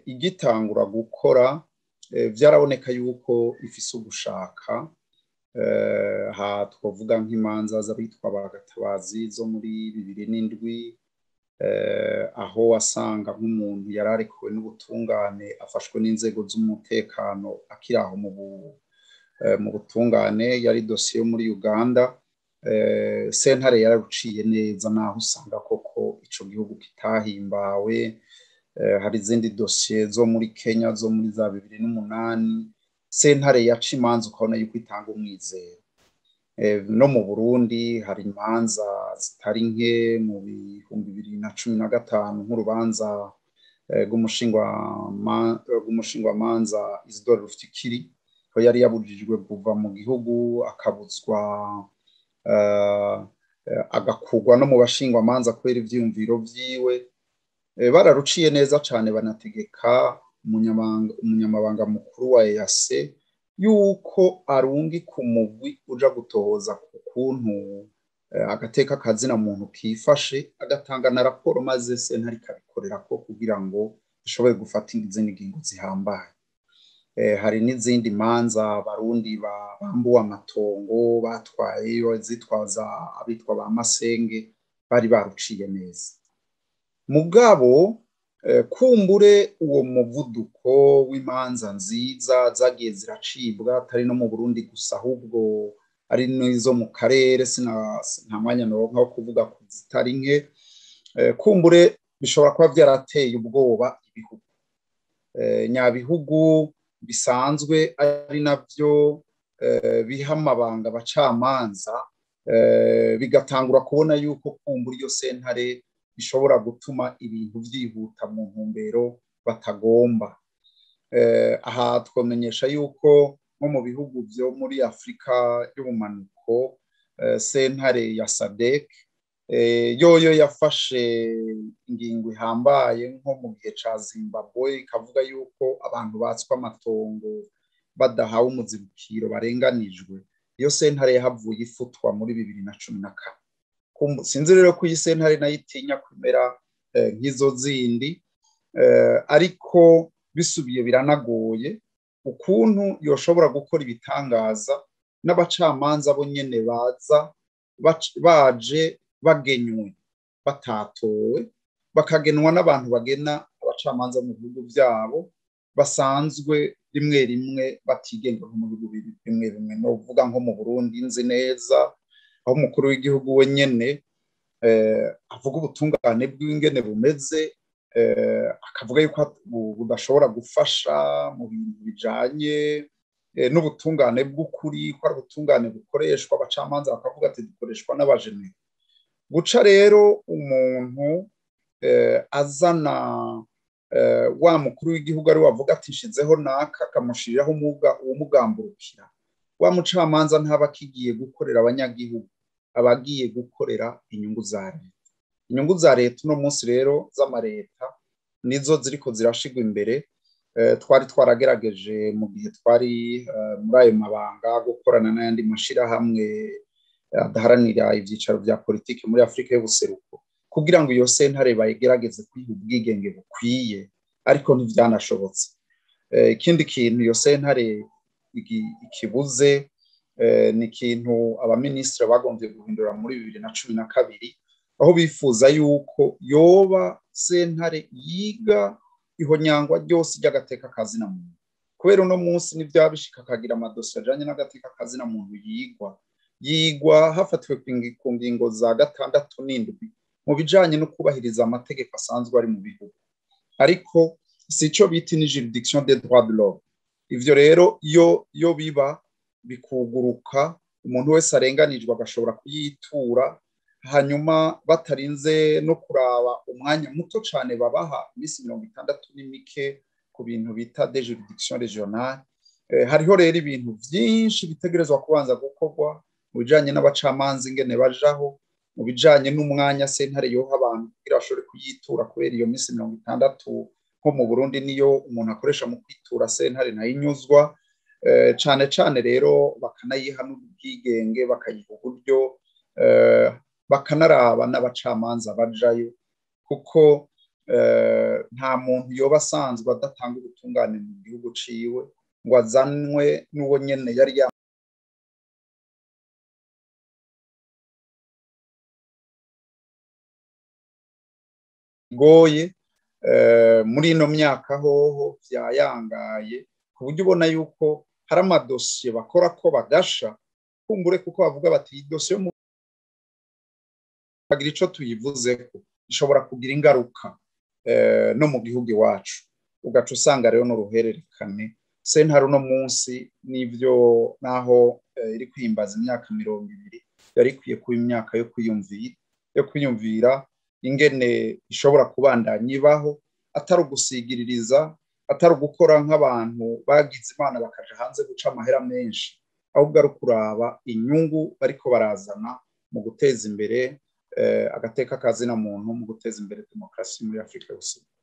igitangura gukora byaraboneka yuko ifise ugushaka aha twavuga nk'imanza z'abitwa bagatabazi zo muri bibiri n'indwi aho wasanga nk'umuntu yari arekuwe n'ubutungane afashwe n'inzego z'umutekano akiri aho mu butungane yari dosiye yo muri uganda sentare yararuciye neza naho usanga koko icyo gihugu kitahimbawe hari izindi dosiye zo muri kenya zo muri za bibiri n'umunani sentare yaca imanza ukabona yuko itanga umwizero no mu burundi hari imanza zitari nke mu bihumbi bibiri na cumi na gatanu nk'urubanza rw'umushingwamanza isidore rufikiri ko yari yabujijwe kuva mu gihugu akabuzwa agakugwa no mu bashingwamanza kubera ibyiyumviro byiwe bararuciye neza cyane banategeka umunyamabanga mukuru wa eyase yuko arungi ku mugwi uja gutohoza ku kuntu agateka kazina muntu kifashe agatanga na raporo maze sentare ikabikorera ko kugira ngo ishobore gufata izindi ngingo zihambaye hari n'izindi manza abarundi bambuwe amatongo batwaye zitwaza abitwa ba masenge bari baruciye neza mugabo kumbure uwo muvuduko w'imanza nziza zagiye ziracibwa atari no mu burundi gusa ahubwo ari n'izo mu karere nta mwanya naronka wo kuvuga ko zitari nke kumbure bishobora kuba byarateye ubwoba ibihugu nyabihugu bisanzwe ari nabyo biha amabanga abacamanza bigatangura kubona yuko kumbura iyo sentare bishobora gutuma ibintu byihuta mu ntumbero batagomba aha twamenyesha yuko nko mu bihugu byo muri afurika y'ubumanuko sentare ya sadek yoyo yafashe ingingo ihambaye nko mu gihe cya zimbabwe ikavuga yuko abantu batswe amatongo badahawe umuzibukiro barenganijwe iyo sentare yahavuye ifutwa muri bibiri na cumi na kane sinzi rero ko iyi sentare nayo itinya kumera nk'izo zindi ariko bisubiye biranagoye ukuntu yoshobora gukora ibitangaza n'abacamanza bo nyine baza baje bagenywe batatowe bakagenwa n'abantu bagena abacamanza mu bihugu byabo basanzwe rimwe rimwe batigenga mu bihugu bimwe bimwe ni uvuga nko mu burundi nzi neza aho umukuru w'igihugu we nyine avuga ubutungane bw'ingene bumeze akavuga yuko budashobora gufasha mu bintu bijyanye n'ubutungane bw'ukuri ko ari ubutungane bukoreshwa abacamanza bakavuga ati dukoreshwa n'abajene guca rero umuntu azana wa mukuru w'igihugu ari wavuga ati nshizeho naka akamushyiriraho uwumugamburukira wa mucamanza ntaba akigiye gukorera abanyagihugu aba agiye gukorera inyungu za leta inyungu za leta uno munsi rero z'amareta nizo ziriko zirashigwa imbere twari twaragerageje mu gihe twari muri ayo mabanga gukorana n'ayandi mashyirahamwe adaharanira ibyicaro bya politiki muri afurika y'ubuseruko kugira ngo iyo sentare bayigerageze kwiha ubwigenge bukwiye ariko ntibyanashobotse ikindi kintu iyo sentare ikibuze ni ikintu abaminisitiri bagombye guhindura muri bibiri na cumi na kabiri aho bifuza yuko yoba sentare yiga ihonyangwa ryose ry'agateka kazina muntu kubera uno munsi n'ibyaba bishika akagira amadosiye ajyanye n'agateka kazina muntu yigwa yigwa hafatiwe ku ngingo za gatandatu n'indwi mu bijyanye no kubahiriza amategeko asanzwe ari mu bihugu ariko si icyo bita ni juridiction de droit de l'homme ivyo rero iyo iyo biba bikuguruka umuntu wese arenganijwe agashobora kuyitura hanyuma batarinze no kuraba umwanya muto cyane babaha iminsi mirongo itandatu n'imike ku bintu bita de juridiction regionale hariho rero ibintu byinshi bitegerezwa kubanza gukorwa mu bijyanye n'abacamanza ingene bajaho mu bijyanye n'umwanya sentare yoha abantu kugira bashobore kuyitura kubera iyo minsi mirongo itandatu nko mu burundi niyo umuntu akoresha mu kwitura sentare nayo inyuzwa cyane cyane rero bakanayiha n'ubwigenge bakayiha uburyo bakanaraba n'abacamanza bajayo kuko nta muntu yoba asanzwe adatanga ubutungane mu gihugu ciwe ngo azanwe n'uwo nyene yari goye muri ino myaka hoho byayangaye ku buryo ubona yuko hari amadosiye bakora ko bagasha kumbure kuko bavuga bati iyi dosiye yo hagira icyo tuyivuzeko ishobora kugira ingaruka no mu gihugu iwacu ugaca usanga rero n'uruhererekane sentare uno munsi n'ibyo naho iri kwimbaza imyaka mirongo ibiri yari ikwiye kuba imyaka yo kwiyumvira yo kwiyumvira ingene ishobora kubandanya ibaho atari ugusigiririza atari ugukora nk'abantu bagize imana bakaja hanze guca amahera menshi ahubwo ari ukuraba inyungu bariko barazana mu guteza imbere agateka kazina muntu mu guteza imbere demokarasi muri afurika yose